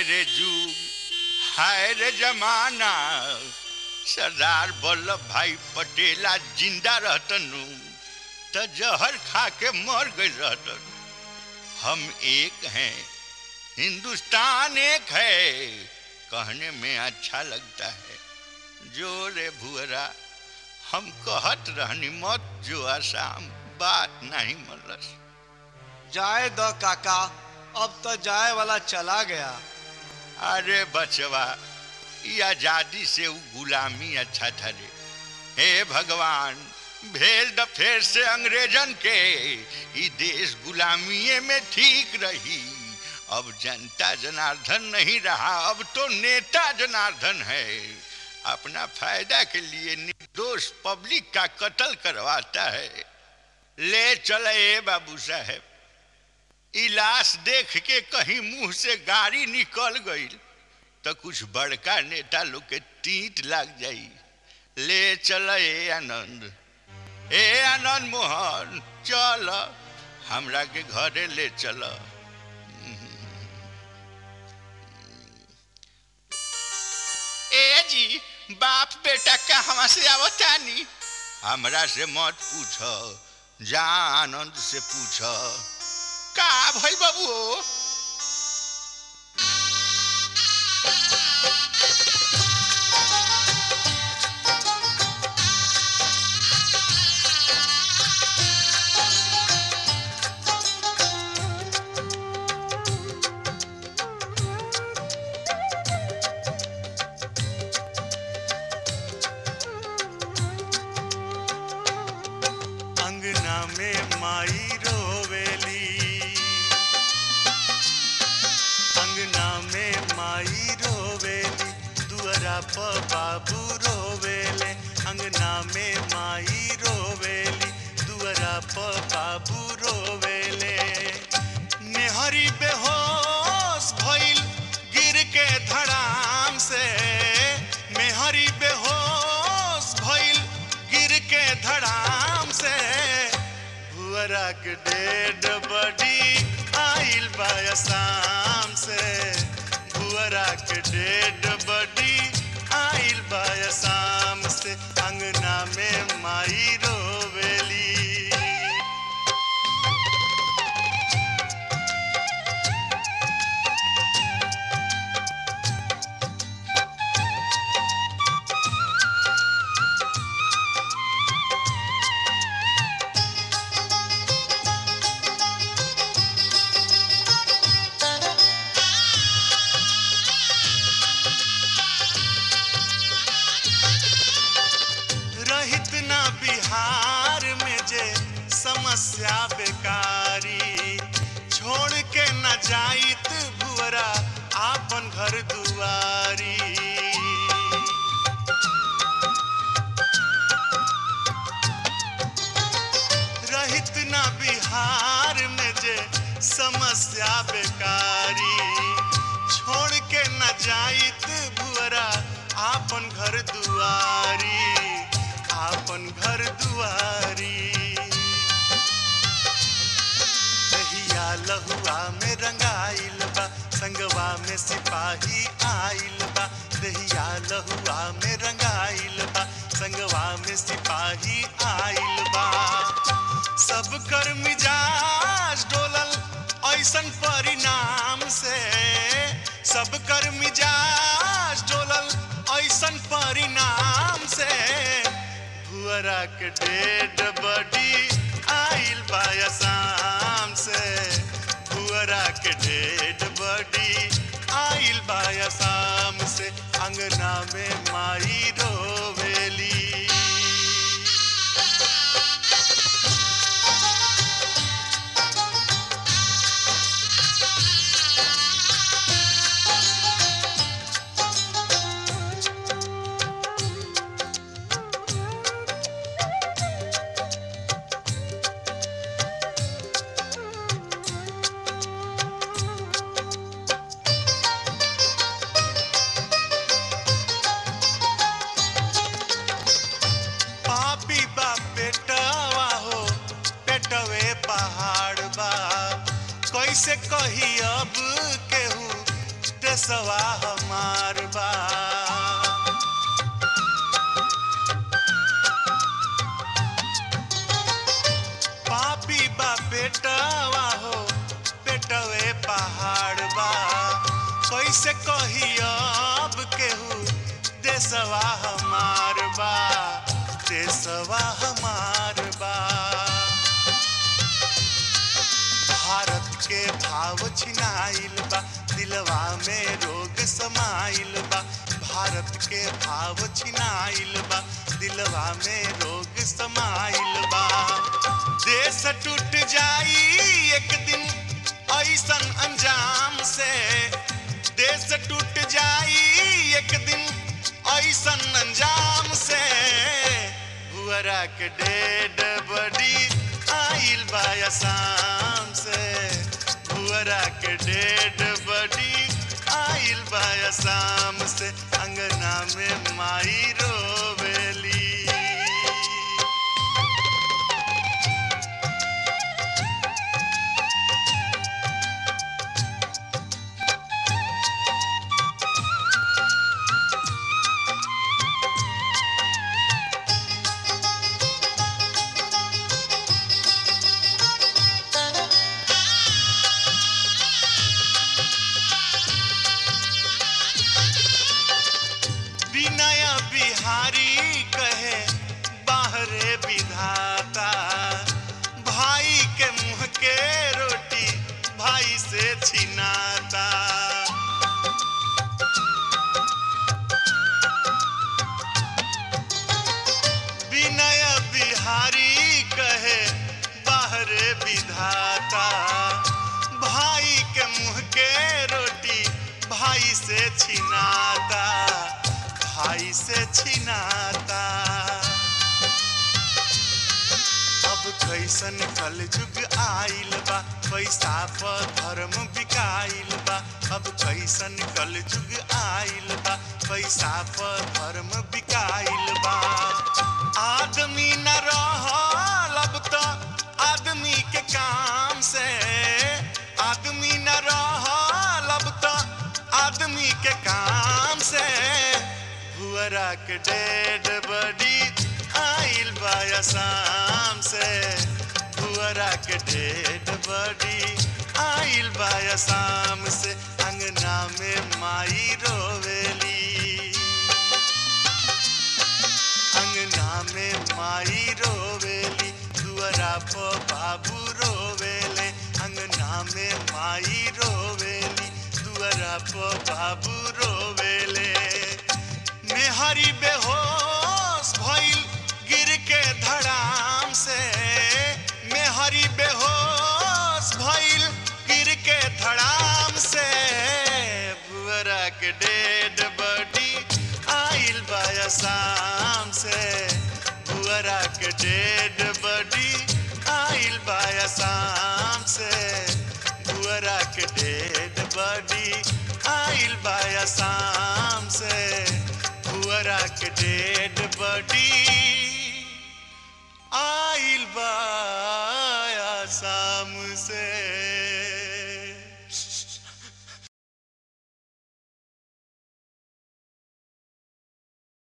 रे जुग हाय रे जमाना सरदार वल्लभ भाई पटेला जिंदा रहतनु त जहर खा के मर गई रहतन हम एक हैं हिंदुस्तान एक है कहने में अच्छा लगता है जो रे भुअरा हम कहत रहनी मत जो आसाम बात नहीं मलस जाए दो काका अब तो जाए वाला चला गया अरे बचवा ये आजादी से वो गुलामी अच्छा था रे हे भगवान भेज द फेर से अंग्रेजन के ई देश गुलामीये में ठीक रही अब जनता जनार्दन नहीं रहा अब तो नेता जनार्दन है अपना फायदा के लिए निर्दोष पब्लिक का कत्ल करवाता है ले चले ए बाबू साहेब ई लाश देख के कहीं मुंह से गाड़ी निकल गई तो कुछ बड़का नेता लोग के तीत लग जाई ले चल ए आनंद ए आनंद मोहन चल हमरा के घरे ले चल ए जी बाप बेटा कहवा से आवतानी हमरा से मत पूछ जा आनंद से पूछ का भइल बाबू अंगना में माई रोवेली अंगना में माई रोवेली दुअरा प बाबू रोवेले अंगना में माई रोवेली दुअरा प बाबू रोवेले नेहरी बेहोश भइल गिर के धड़ाम से मेहरी बेहोश भइल गिर के धड़ाम से भुअरा के डेड बडी आइल बा शाम से भुअरा के डेड बडी आइल बा शाम से अंगना में माई रोवेली रहित ना बिहार में जे समस्या बेकारी छोड़ के न जाइत भुअरा आपन घर दुआरी रहित ना बिहार में जे समस्या बेकारी छोड़ के न जाइत भुअरा आपन घर दुआरी आपन घर दुआरी दहिया लहुआ में रंगाइल बा संगवा में सिपाही आइल बा दहिया लहुआ में रंगाइल बा संगवा में सिपाही आइल बा सब कर मिजाज डोलल ऐसन परिणाम से सब कर मिजाज डोलल ऐसन परिणाम से भुअरा के डेड बडी आइल बा शाम से भुअरा के डेड बडी आइल बा शाम से अंगना में माई रोवेली पापी बा पेटवा हो पेटवे पहाड़ बा कैसे कही अब केहू देसवा हमार बा पापी बा बेटवा हो बेटवे पहाड़ बा कैसे कही अब केहू देसवा हमार बा देसवा हमार बा भारत के भाव छिनाइल बा दिलवा में रोग समाइल बा भारत के भाव छिनाइल बा दिलवा में रोग समाइल बा देश टूट जाई एक दिन ऐसन अंजाम से देश टूट जाई एक दिन ऐसन अंजाम से हुअरा के डेड बड़ी आइल बा आसाम से हुअरा के डेड बड़ी आइल बा आसाम से अंगना में माई रोवेली विनय बिहारी कहे बाहरे विधाता भाई के मुंह के रोटी भाई से छिनाता विनय बिहारी कहे बाहरे विधाता भाई के मुंह के रोटी भाई से छिनाता भाई से छिनाता अब कैसन कल जुग आइल बा पैसा पर धर्म बिकाइल बा अब कैसन कल जुग आइल बा पैसा पर धर्म बिकाइल बा आदमी न रहल अब तो आदमी के काम से आदमी न रहल अब तो आदमी के काम से हुअरा के डेड बड़ी आइल बा आसाम से हुअरा के डेड बड़ी आइल बा आसाम से अंगना में माई रोवेली अंगना में माई रोवेली दुअरा पर बाबू रोवेले अंगना में माई रोवेली दुअरा पर बाबू रोवेले मेहरी बेहोश भइल गिर के धड़ाम से मेहरी बेहोश भइल गिर के धड़ाम से बुअरा के डेड बड़ी आइल बा आसाम से बुअरा के डेड बड़ी आइल बा आसाम से बुअरा के डेड बड़ी आइल बा आसाम से बुअरा के डेड बड़ी